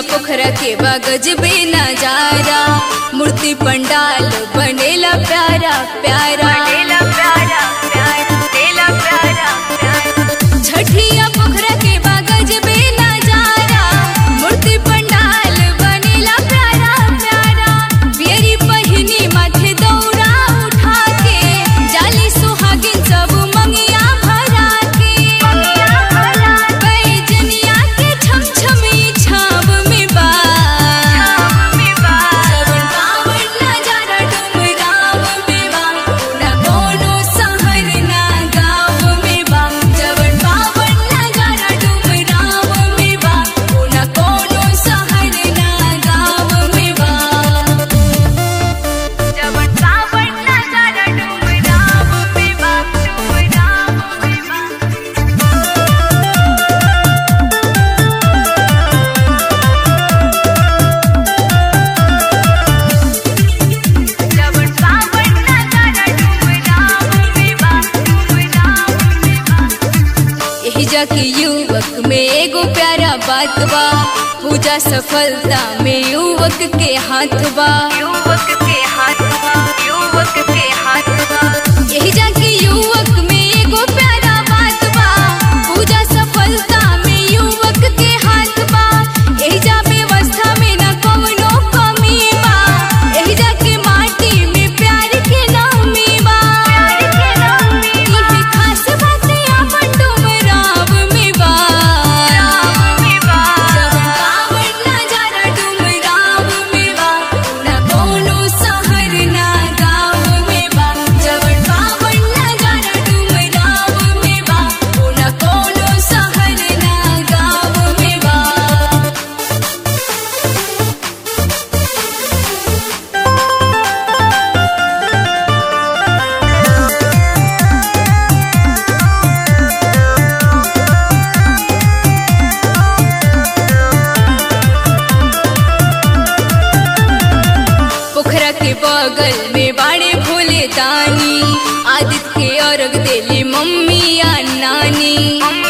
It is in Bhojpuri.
पोखरा के बागज बे नजारा मूर्ति पंडाल बनेला प्यारा प्यारा छठिया पोखरा के बागज बे नजारा मूर्ति पंडाल बनेला प्यारा प्यारा बियरी पहिनी माथे दौरा उठा के जाली सुहागिन सब मंगिया भरा के बैजनिया के छमछमी छाव में बा श्रवण पावन नजारा डुमराव में बा ना कोनो शहर ना गाँव में बा श्रवण पावन नजारा डुमराव में बा ना कोनो शहर ना गाँव में बा श्रवण पावन नजारा डुमराव में बा डुमराव में बा श्रवण पावन नजारा डुमराव में बा डुमराव में बा एही जाके युवक में एगो प्यारा बात बा पूजा सफलता में युवक के हाथ बा युवक के हाथ बा युवक के हाथ बा एही जाके युवक में एगो प्यारा बात बा पूजा सफलता में युवक के हाथ बा एही जा व्यवस्था में न कवनो कमी बा एही जाके माटी में प्यार के नामी बा प्यार के नामी इहे खास बाते आपन डुमराव में बा में बा श्रवण पावन नजारा डुमराव में बा ना कोनो शहर ना गाँव में बा श्रवण पावन नजारा डुमराव में बा ना कोनो शहर ना गाँव में बा पोखरा के बगल में बाड़े भोले दानी आदित्य के अर्घ देली मम्मी या नानी